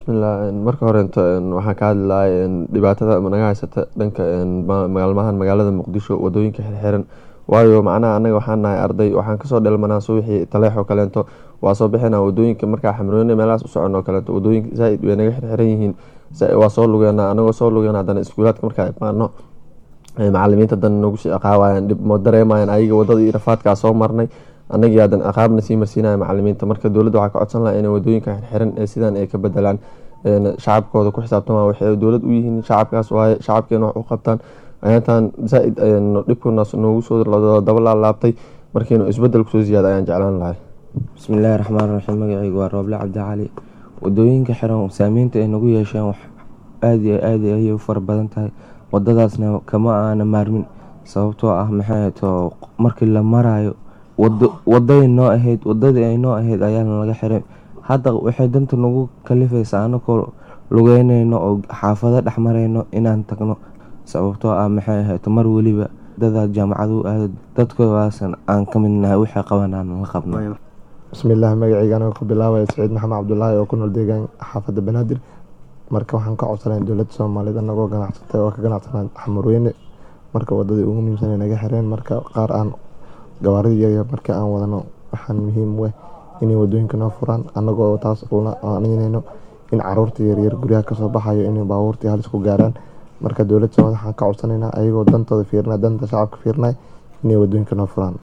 bismillah marka horeeto waxaan ka hadli lahaa dhibaatada naga haysata dhanka maalmahan magaalada muqdisho wadooyinka xirxiran waayo macnaha anaga waxaan nahay arday waxaan kasoo dhelmanaa subaxii taleex oo kaleeto waa soo bixina wadooyinka markaa xamroone meelahaas u socon oo kaleeto wadooyinka zaaid way naga xirxiran yihiin waa soo lugeena anagoo soo lugeena hadana iskuulaadka markaa imaano macalimiinta hadana nagu sii ciqaabayaan dhib ma dareemayaan ayaga wadada iyo rafaadkaa soo marnay anagii hadan ciqaabna sii marsiinaya macalimiinta marka dowladda waxaa ka codsan lahaa inay wadooyinka xirxiran ee sidaan ay ka bedelaan shacabkooda ku xisaabtamaan waxay dowlad u yihiin shacabkaas waaye shacabkeena wax u qabtaan ayaantan zaa-id dhibkunaas noogu soo daba laalaabtay markiinu isbedel kusoo ziyaada ayaan jeclaan lahay bismillaahi raxmaan raxiim magaceygu waa rooble cabdicali wadooyinka xiran saameynta ay nagu yeesheen wax aada iyo aad ayay u fara badan tahay wadadaasna kama aana maarmin sababtoo ah maxay to markii la maraayo waday noo ahayd wadadii ay noo ahayd ayaana laga xiray hadda waxay danta nagu kalifaysaa anakoo lugeyneyno oo xaafado dhex mareyno inaan tagno sababtoo ah maxay ahayd mar weliba dada jaamacadu aado dadkoodaasn aan ka midnahay waxay qabanaan la qabno bismillaah magaceyga aniga ku bilaabaya saciid maxamed cabdulaahi oo ku nool deegaan xaafadda banaadir marka waxaan ka codsanay dowladda soomaaliyeed anagoo ganacsatay oo ka ganacsanaa xamurweyne marka wadadii ugu muhiimsan naga xireen marka qaar aan gawaarida yaryar markii aan wadano waxaan muhiim weh inay wadooyinka noo furaan anagoo taas una aanineyno in caruurta yaryar guryaha kasoo baxayo inay baabuurtii halis ku gaaraan marka dowladda soomaaliyed waxaan ka codsaneynaa ayagoo dantooda fiirina danta shacabka fiirinay inay wadooyinka noo furaan